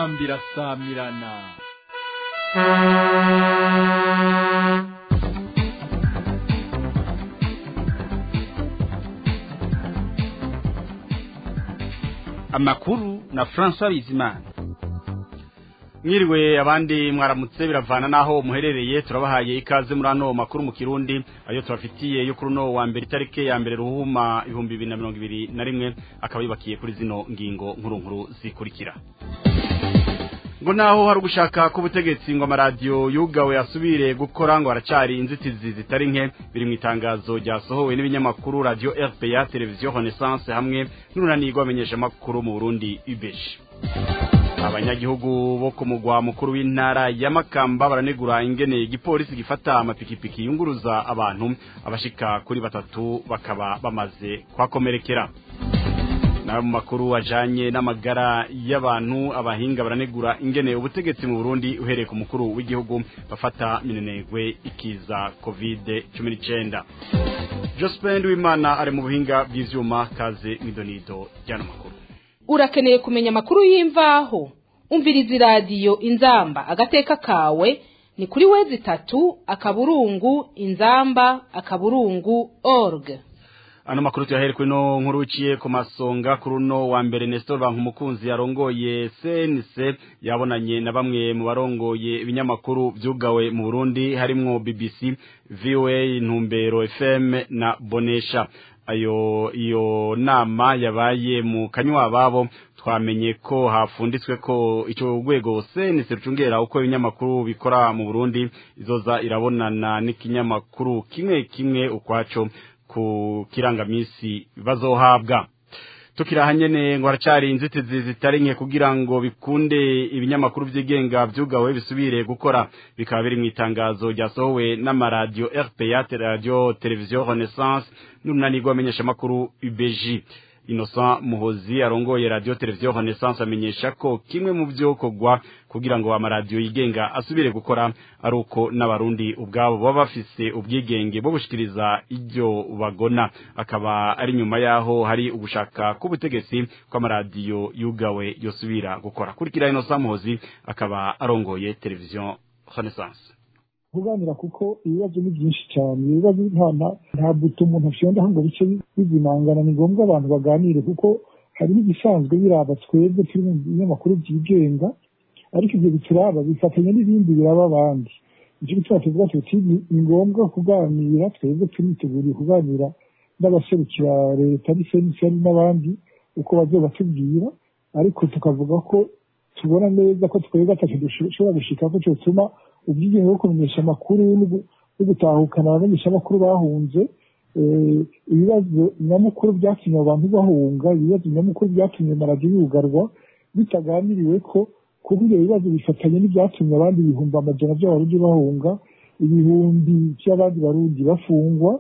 inzambi irasamirana amakuru na François Bizimana mwiriwe abandi mwaramutse biravana naho muherereye turabahaye ikaze muri ano makuru mu kirundi ayo tubafitiye yo kuri uno wa mbere itariki ya mbere ruhuma ibihumbi bibiri na mirongo ibiri na rimwe akaba yubakiye kuri zino ngingo nkuru nkuru zikurikira ngo naho hari ugushaka k'ubutegetsi ngo amaradiyo yugawe asubire gukora ngo haracari inzitizi zitari nke biri mu itangazo ryasohowe n'ibinyamakuru radiyo rpa televiziyo renaissance hamwe n'urunani rw'abamenyeshamakuru mu burundi ubeshi abanyagihugu bo ku mugwa mukuru w'intara ya makamba baranegura ingene igipolisi gifata amapikipiki yunguruza abantu abashika kuri batatu bakaba bamaze kwakomerekera nawe mu makuru ajanye n'amagara y'abantu abahinga baranegura ingene ubutegetsi mu Burundi uhereye ku mukuru w'igihugu bafata minenegwe ikiza covid 19 Jospin Wimana ari mu buhinga bw'ivyuma kaze mwidonido ryano makuru urakeneye kumenya amakuru y'imvaho umviriza iradiyo inzamba agateka kawe ni kuri wezi itatu akaburungu inzamba akaburungu org ano makuru tuyahere kuri no nkuru uciye ku masonga kuri uno wa mbere Nestor Bankumukunzi yarongoye CNC yabonanye na bamwe mu barongoye ibinyamakuru vyugawe mu Burundi harimwo BBC VOA Ntumbero FM na Bonesha ayo iyo nama yabaye mu kanywa babo twamenye ko hafunditswe ko ico rwego CNC rucungera uko ibinyamakuru bikora mu Burundi izoza irabonana n'ikinyamakuru kimwe kimwe ukwaco ku kirangamisi bazohabwa tukira nyene ngo haracari inzitizi zitari nke kugira ngo bikunde ibinyamakuru vyigenga vyugawe bisubire gukora bikaba biri mu itangazo ryasohowe n'amaradiyo RPA radio televiziyo Renaissance n'urunani rw'abamenyeshamakuru UBG Innocent Muhozi arongoye radio televiziyo Renaissance amenyesha ko kimwe mu byo kogwa kugira ngo amaradiyo yigenga asubire gukora ari uko n'abarundi ubwabo baba bafise ubwigenge bwo gushikiriza ibyo bagona akaba ari nyuma yaho hari ugushaka k'ubutegetsi kw'amaradiyo yugawe yosubira gukora kurikira Innocent Muhozi akaba arongoye televiziyo Renaissance kuganira kuko ibibazo ni byinshi cyane ibibazo nta nta buto umuntu afyondaho ngo bice bizimangana ni ngombwa abantu baganire kuko hari n'igisanzwe biraba twebwe turi mu binyamakuru byigenga ariko ibyo bituraba bifatanya n'ibindi biraba abandi icyo gituma tuvuga tuti ni ngombwa kuganira twebwe turiteguriye kuganira n'abaserukira leta n'iseni n'abandi uko bazoba batubwira ariko tukavuga ko tubona neza ko twebwe atacyo dushobora gushika ko cyotuma ubwigenge bwo kumenyesha amakuru no gutahukana abamenyeshamakuru bahunze ibibazo nyamukuru byatumye abantu bahunga ibibazo nyamukuru byatumye amaradiyo yugarwa bitaganiriwe ko kuba ibyo bibazo bifatanye n'ibyatumye abandi ibihumbi amajana by'abarundi bahunga ibihumbi by'abandi barundi bafungwa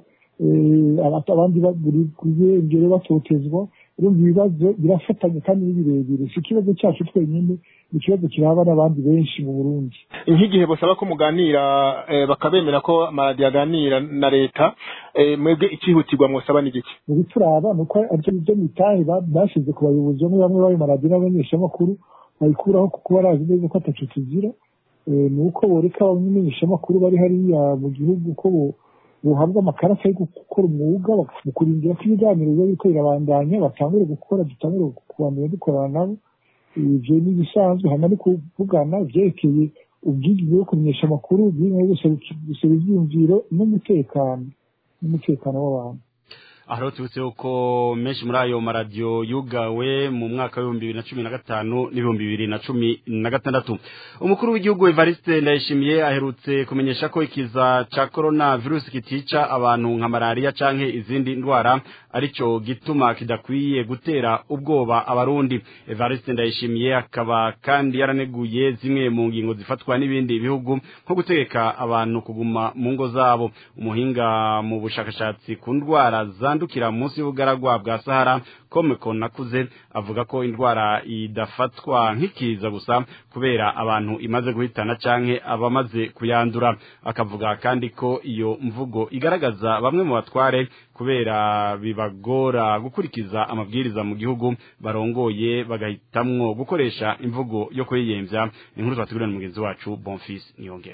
abandi buri kuyengere batotezwa urumva ibibazo birafatanye kandi ni birebire si ikibazo cyacu twenyine ni ikibazo kiraba n'abandi benshi mu burundi nk'igihe basaba ko muganira bakabemera ko amaradiyo aganira na leta mwebwe icyihutirwa mwosaba n'igiki mu bituraba ni uko aribyo byo mitahe bashyize ku bayobozi bamwe bamwe b'ayo maradiyo n'abamenyeshamakuru bayikuraho kuko barazi neza ko atacu tugira ni uko boreka abamenyeshamakuru bari hariya mu gihugu ko buhabwa amakarita yo gukora umwuga mu kurindira ko ibiganiro biba biriko birabandanya batangure gukora dutangure kubandanya dukorana nabo ivyo ni ibisanzwe hama ni kuvugana ivyerekeye ubwigenge bwo kumenyesha amakuru ubwigenge bwo gusaba ivyiyumviro n'umutekano n'umutekano w'abantu aho tubutse uko menshi muri ayo maradiyo yugawe mu mwaka w'ibihumbi bibiri na cumi na gatanu n'ibihumbi bibiri na cumi na gatandatu umukuru w'igihugu evariste ndayishimiye aherutse kumenyesha ko ikiza ca korona virusi kitica abantu nka malariya canke izindi ndwara arico gituma kidakwiye gutera ubwoba abarundi evariste ndayishimiye akaba kandi yaraneguye zimwe mu ngingo zifatwa n'ibindi bihugu nko gutegeka abantu kuguma mu ngo zabo umuhinga mu bushakashatsi ku ndwara zandukira munsi y'ubugaragwa bwa sahara komeko nakuze avuga ko indwara idafatwa nk'ikiza gusa kubera abantu imaze guhitana canke abamaze kuyandura akavuga kandi ko iyo mvugo igaragaza bamwe mu batware kubera bibagora gukurikiza amabwiriza mu gihugu barongoye bagahitamwo gukoresha imvugo yo kwiyemvya inkuru twategurana mugenzi wacu Bonfils Niyongere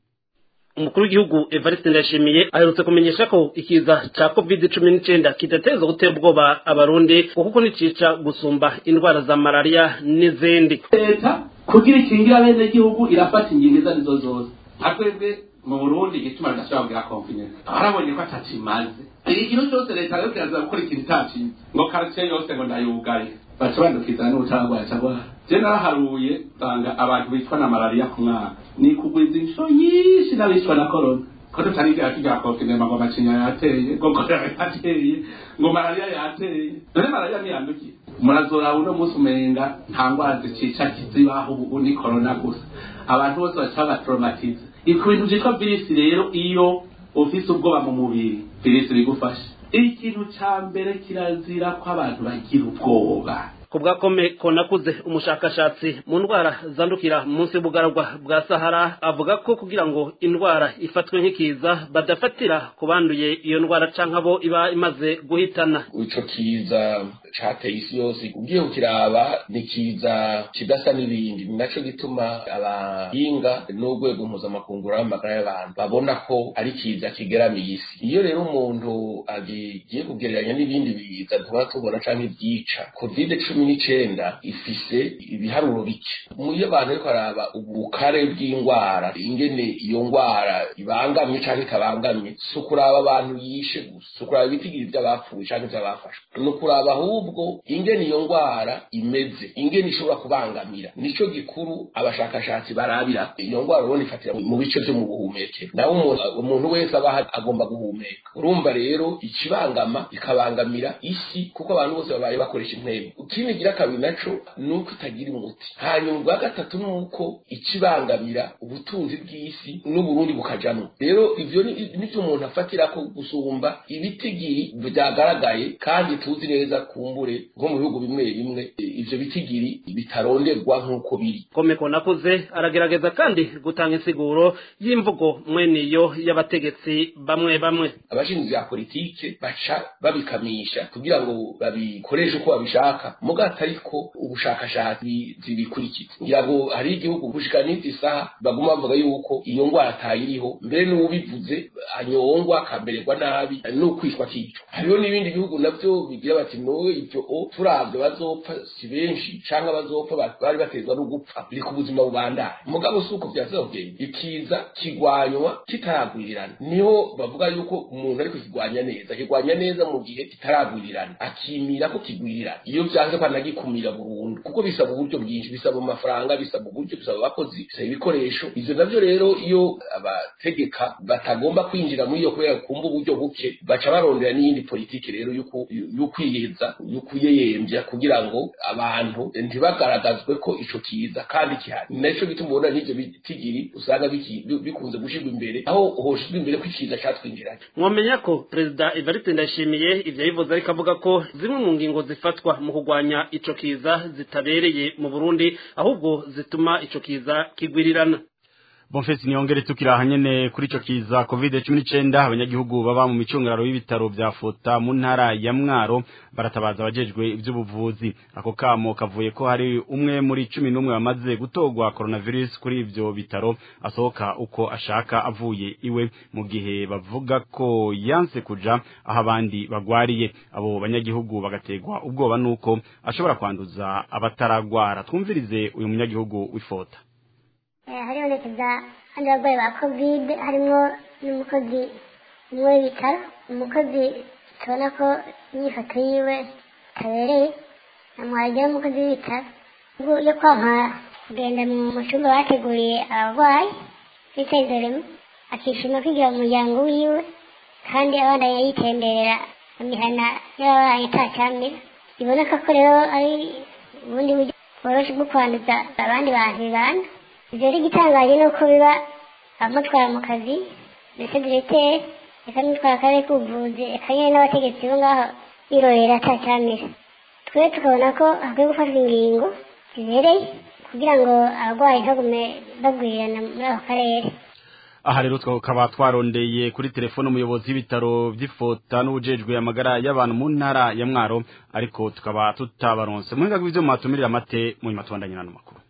umukuru w'igihugu Evariste Ndashimiye aherutse kumenyesha ko ikiza ca COVID-19 kidateza gutera ubwoba abarundi kuko nicica gusumba indwara za malaria n'izindi leta kugira ikingira bene gihugu irafata ingingo izo arizo zose twebwe mu burundi igituma ridashobora kugira konfidensi barabonye ko atakimaze ikintu cyose leta rero kiraza gukora ikintu itacize ngo karitsiye yose ngo ndayugaye baca bandukiza n'ubutaragwara cyangwa je naraharuye usanga abantu bicwa na malariya ku mwaka ni kugwiza inshuro nyinshi n'abicwa na korona ko tutarigira tujya konfinema ngo amacinya yateye ngo korona yateye ngo malariya yateye none malariya ntiyandukiye murazora uno munsi umenga nta ndwara zicica kizibaho ubu ni korona gusa abantu bose baca babatraumatize ku bintu byitwa virisi rero iyo ufise ubwoba mu mubiri virisi bigufasha ikintu ca mbere kirazira ko abantu bagira ubwoba kubwa kome konakuze umushakashatsi mu ndwara zandukira munsi y'ubugaragwa bwa sahara avuga ko kugira ngo indwara ifatwe nk'ikiza badafatira ku banduye iyo ndwara canke abo iba imaze guhitana ico kiza cateye isi yose ugiye kukiraba ni kiza kidasa n'ibindi ni naco gituma abahinga n'urwego mpuzamakungu w'amagara y'abantu babona ko ari kiza kigeramiye isi iyo rero umuntu agiye kugereranya n'ibindi biza tuba tubona canke ibyica covid cumi n'icenda ifise ibiharuro bike iyo abantu ariko araba ubukare bw'indwara ingene iyo ndwara ibangamye canke itabangamye si ukuraba abantu yishe gusa si ukuraba ibitigiri vy'abapfuye canke vy'abafashwe ni ukuraba ahubwo ingene iyo ndwara imeze ingene ishobora kubangamira nico gikuru abashakashatsi barabira iyo ndwara ubona ifatira mu bice vyo mu buhumekero nawe umuntu wese aba agomba guhumeka urumva rero ikibangama ikabangamira isi kuko abantu bose babaye bakoresha intebe ikindi gira kabiri naco ni uko itagira umuti hanyuma ubwa gatatu ni uko ikibangamira ubutunzi bw'isi n'uburundi bukajamwo rero ivyo nivyo umuntu afatira ko gusumba ibitigiri vyagaragaye kandi tuzi neza kumbure nko mu bihugu bimwe bimwe ivyo bitigiri bitaronderwa nk'uko biri komeko nakuze aragerageza kandi gutanga insiguro y'imvugo mweniyo y'abategetsi bamwe bamwe abashinzwe vya politike baca babikamisha kugira ngo babikoreshe uko babishaka mugati ariko ubushakashatsi zibikurikiza ngira ngo hari igihugu gushika n'izi saha baguma bavuga yuko iyo ndwara atayiriho mbere n'ubivuze anyongwa akamererwa nabi n'ukwishwa kicwa hariho n'ibindi bihugu navyo bigira bati nowe ivyo o turavye bazopfa si benshi canke bazopfa bari batezwa no gupfa biri ku buzima bubandanye mugabo si uko vyazogenda ikiza kigwanywa kitaragwirirana niho bavuga yuko umuntu ariko kigwanya neza kigwanya neza mu gihe kitaragwirirana akimira ko kigwirirana iyo vyanze ko anagikumira burundu kuko bisaba uburyo bwinshi bisaba amafaranga bisaba uburyo bisaba abakozi bisaba ibikoresho ivyo navyo rero iyo abategeka batagomba kwinjira muri iyo kubera kumva uburyo buke baca barondera n'iyindi politiki rero y'ukwiyeza y'ukuyeyemvya kugira ngo abantu ntibagaragazwe ko ico kiza kandi kihari ni naco gituma ubona n'ivyo bitigiri usanga bikunze gushirwa imbere aho hoshirwa imbere ko ikiza catwinjiranye mwamenya ko perezida evariste ndayishimiye ivyo yivuze ariko avuga ko zimwe mu ngingo zifatwa mu kurwanya ico kiza zitabereye mu burundi ahubwo zituma ico kiza kigwirirana Bonfesi niongere tukira nyene kuri ico kiza COVID-19 abanyagihugu baba mu micungararo y'ibitaro vya Fota mu ntara ya Mwaro baratabaza abajejwe ivy'ubuvuzi ako kamo kavuye ko hari umwe muri 11 bamaze gutogwa coronavirus kuri ivyo bitaro asohoka uko ashaka avuye iwe mu gihe bavuga ko yanse kuja aho abandi bagwariye abo banyagihugu bagategwa ubwoba nuko ashobora kwanduza abataragwara twumvirize uyu munyagihugu w'Ifota haribonekeza abandi barwayi ba kovide harimo n'umukozi umwe w'ibitaro umukozi tubona ko imyifato yiwe itabereye namwagera umukozi w'ibitaro yo kwampa kugenda mu cyumba bateguriye abarwayi bitezeremo akishima kwigira mu muryango wiwe kandi abana yitemberera mu mihana y'ababaye itacyamira biboneka ko rero ari ubundi buryo bworoshye bwo kwanduza abandi bantu bibana ibyo ari igitangaje ni uko biba abamutwara mu kazi ndetse diregiteri reka n'utwara akarere k'ubuvuzi reka nyine n'abategetsi bo ngaho birorera atacyamira twe tukabona ko hakwiye gufatwa ingingo zibereye kugira ngo abarwayi ntagume bagwirirana muri ako karere aha rero tukaba twarondeye kuri telefone umuyobozi w'ibitaro by'ifota n'ubujejwe amagara y'abantu mu ntara ya mwaro ariko tukaba tutabaronse muhinga bw'ivyo mwatumirira amate mu nyuma tubandanye n'ano makuru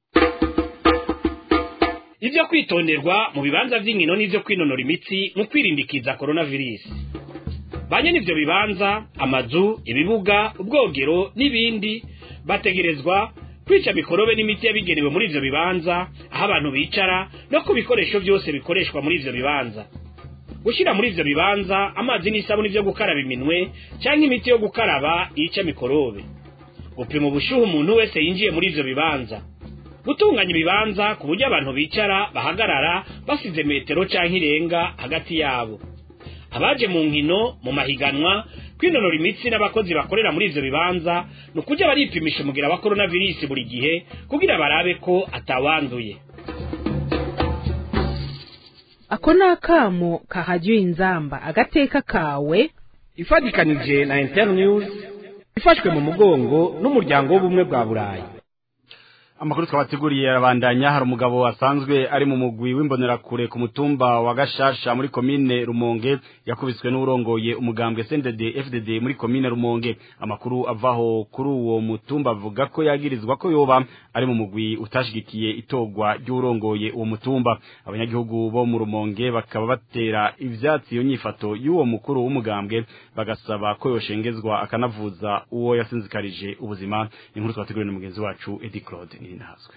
ibyo kwitonderwa mu bibanza by'inkino n'ibyo kwinonora imitsi mu kwirindikiza coronavirus banye n'ivyo bibanza amazu ibibuga ubwogero n'ibindi bategerezwa kwica mikorobe n'imiti yabigenewe muri ivyo bibanza aho abantu bicara no ku bikoresho byose bikoreshwa muri ivyo bibanza gushyira muri ivyo bibanza amazi n'isabuni vyo gukaraba iminwe cyangwa imiti yo gukaraba yica mikorobe gupima ubushuhe umuntu wese yinjiye muri ivyo bibanza gutunganya ibibanza ku buryo abantu bicara bahagarara basize metero canke irenga hagati yabo abaje mu nkino mu mahiganwa kwinonora imitsi n'abakozi bakorera muri ivyo bibanza ni ukujya baripimisha umugira wa coronavirus buri gihe kugira barabe ko atawanduye ako ni akamo kahajya inzamba agateka kawe ifatikanije na internews ifashwe mu mugongo n'umuryango w'ubumwe bwa burayi amakuru twabateguriye arabandanya hari umugabo asanzwe ari mu mugwi w'imbonerakure ku mutumba wa gashasha muri komine rumonge yakubiswe n'urongoye umugambwe CNDD FDD muri komine rumonge amakuru avaho kuri uwo mutumba avuga ko yagirizwa ko yoba ari mu mugwi utashigikiye itogwa ry'urongoye uwo mutumba abanyagihugu bo mu rumonge bakaba batera ivyatsi iyo nyifato y'uwo mukuru w'umugambwe bagasaba ko yoshengezwa akanavuza uwo yasinzikarije ubuzima inkuru twateguriwe na mugenzi wacu Eddie Claude Ninahazwe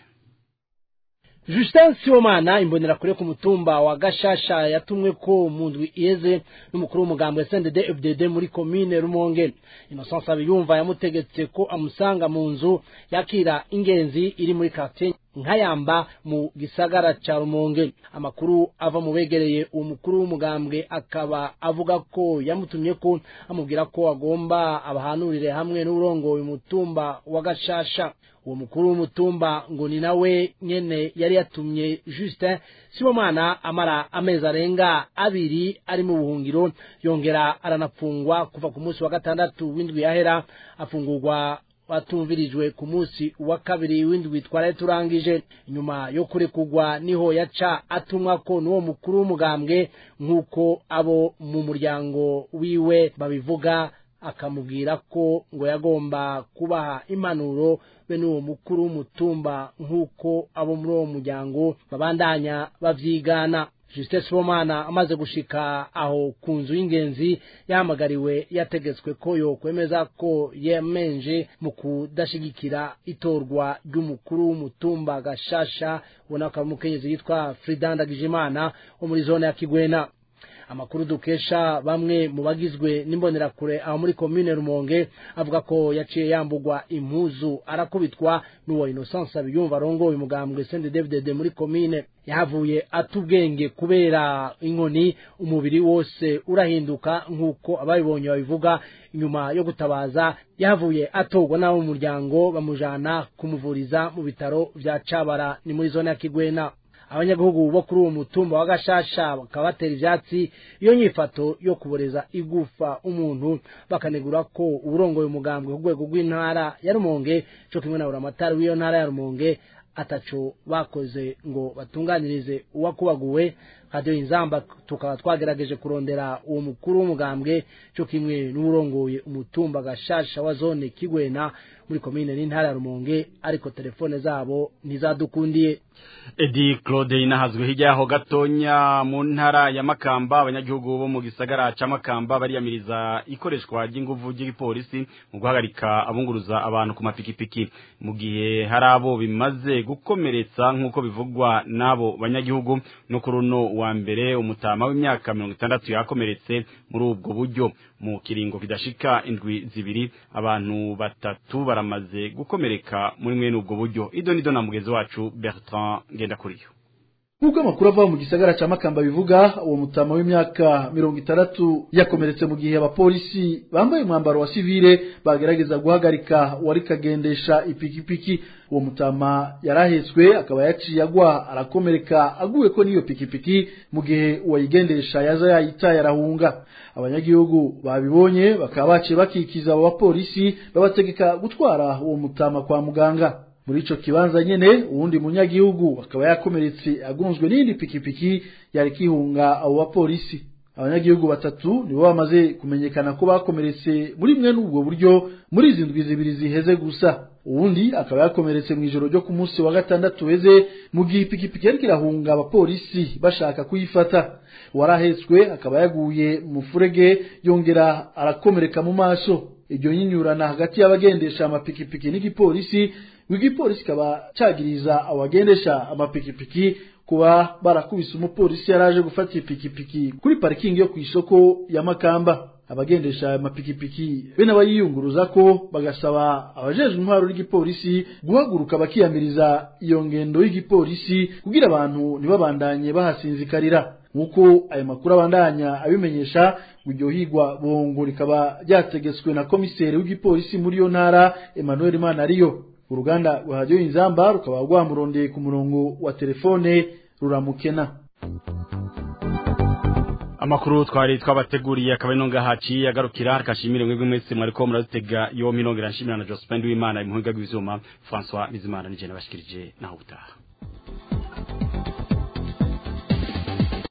Justin Siomana imbonera kure ku mutumba wa Gashasha yatumwe ko mu ndwi iheze n'umukuru w'umugambwe SNDD FDD muri commune Rumonge Innocence Abiyumva yamutegetse ko amusanga mu nzu yakira ingenzi iri muri quartier nkayamba mu gisagara ca Rumonge amakuru ava mu begereye uwo mukuru w'umugambwe akaba avuga ko yamutumye ko amubwira ko agomba abahanurire hamwe n'urongoye umutumba wa Gashasha uwo mukuru w'umutumba ngo ni nawe nyene yari yatumye Justin Sibomana amara amezi arenga abiri ari mu buhungiro yongera aranapfungwa kuva ku munsi wa gatandatu w'indwi yahera afungurwa batumvirijwe ku munsi wa kabiri w'indwi twaraye turangije inyuma yo kurekugwa niho yaca atumwa ko n'uwo mukuru w'umugambwe nk'uko abo mu muryango wiwe babivuga akamubwira ko ngo yagomba kubaha impanuro be n'uwo mukuru w'umutumba nk'uko abo muri uwo muryango babandanya bavyigana Justin Sibomana amaze gushika aho ku nzu y'ingenzi yahamagariwe yategetswe ko yokwemeza ko yemenje mu kudashigikira itorwa ry'umukuru w'umutumba gashasha ubona ko ari umukenyezi yitwa Frida Ndagijimana wo muri zone ya Kigwena amakuru dukesha bamwe mu bagizwe n'imbonerakure aho muri komine Rumonge avuga ko yaciye yambugwa impuzu arakubitwa n'uwo Innocence abiyumva arongoye umugambwe Saint David muri komine yahavuye atubwenge kubera inkoni umubiri wose urahinduka nk'uko abayibonye babivuga inyuma yo gutabaza yahavuye atogwa n'abo mu muryango bamujana kumuvuriza mu bitaro vya Cabara ni muri zone ya Kigwena abanyagihugu bo kuri uwo mutumba wa gashasha bakaba batera ivyatsi iyo nyifato yo kuboreza igufa umuntu bakanegura ko uburongoye umugambwe ku rwego rw'intara ya Rumonge co kimwe na buramatari w'iyo ntara ya Rumonge ataco bakoze ngo batunganirize uwakubaguwe radio inzamba tukaba twagerageje kurondera uwo mukuru w'umugambwe co kimwe n'uburongoye umutumba gashasha wa zone Kigwena muri komine n'intara ya Rumonge ariko telefone zabo ntizadukundiye Edi Claude inahazwe hirya yaho gatonya mu ntara ya Makamba abanyagihugu bo mu gisagara ca Makamba bariyamiriza ikoreshwa ry'inguvu ry'igipolisi mu guhagarika abunguruza abantu ku mapikipiki mu gihe hari abo bimaze gukomeretsa nk'uko bivugwa n'abo banyagihugu no kuri uno wa mbere umutama w'imyaka mirongo itandatu yakomeretse muri ubwo buryo mu kiringo kidashika indwi zibiri abantu batatu baramaze gukomereka muri mwene ubwo buryo ido nido na mugenzi wacu Bertrand Ngendakuriyo nk'uko amakuru ava mu gisagara ca makamba bivuga uwo mutama w'imyaka mirongo itandatu yakomeretse mu gihe abapolisi bambaye umwambaro wa sivile bagerageza guhagarika uwari kagendesha ipikipiki uwo mutama yarahetswe akaba yaciye agwa arakomereka aguwe ko n'iyo pikipiki mu gihe uwayigendesha yaza yayitaye arahunga abanyagihugu babibonye bakaba baciye bakikiza abo bapolisi babategeka gutwara uwo mutama kwa muganga muri ico kibanza nyene uwundi munyagihugu akaba yakomeretse agunzwe n'indi pikipiki yari kihunga abo bapolisi abanyagihugu batatu nibo bamaze kumenyekana ko bakomeretse muri mwe n'ubwo buryo muri izi ndwi zibiri ziheze gusa uwundi akaba yakomeretse mu ijoro ryo ku munsi wa gatandatu weze mu gihe ipikipiki yariko irahunga abapolisi bashaka kuyifata uwarahetswe akaba yaguye mu furege yongera arakomereka mu maso iryo nyinyurana hagati y'abagendesha amapikipiki n'igipolisi igipolisi kikaba cagiriza abagendesha amapikipiki kuba barakubise umupolisi yaraje gufata ipikipiki kuri parikingi yo ku isoko ya Makamba abagendesha amapikipiki be n'abayiyunguruza ko bagasaba abajejwe intwaro y'igipolisi guhaguruka bakiyamiriza iyo ngendo y'igipolisi kugira abantu ntibabandanye bahasinzikarira nk'uko ayo makuru abandanya abimenyesha iryo higwa bongo rikaba ryategetswe na komiseri w'igipolisi muri iyo ntara Emmanuel Manariyo uruganda rwa radiyo inzamba rukaba rwamurondeye ku murongo wa telefone ruramukena amakuru twari twabateguriye akaba ino ngahaci agarukira akashimire mwebwe mwese mwariko murazitega yo minongera nshimira na Jospin Wimana imuhinga gw'ivyuma François Bizimana nije nabashikirije naho utaha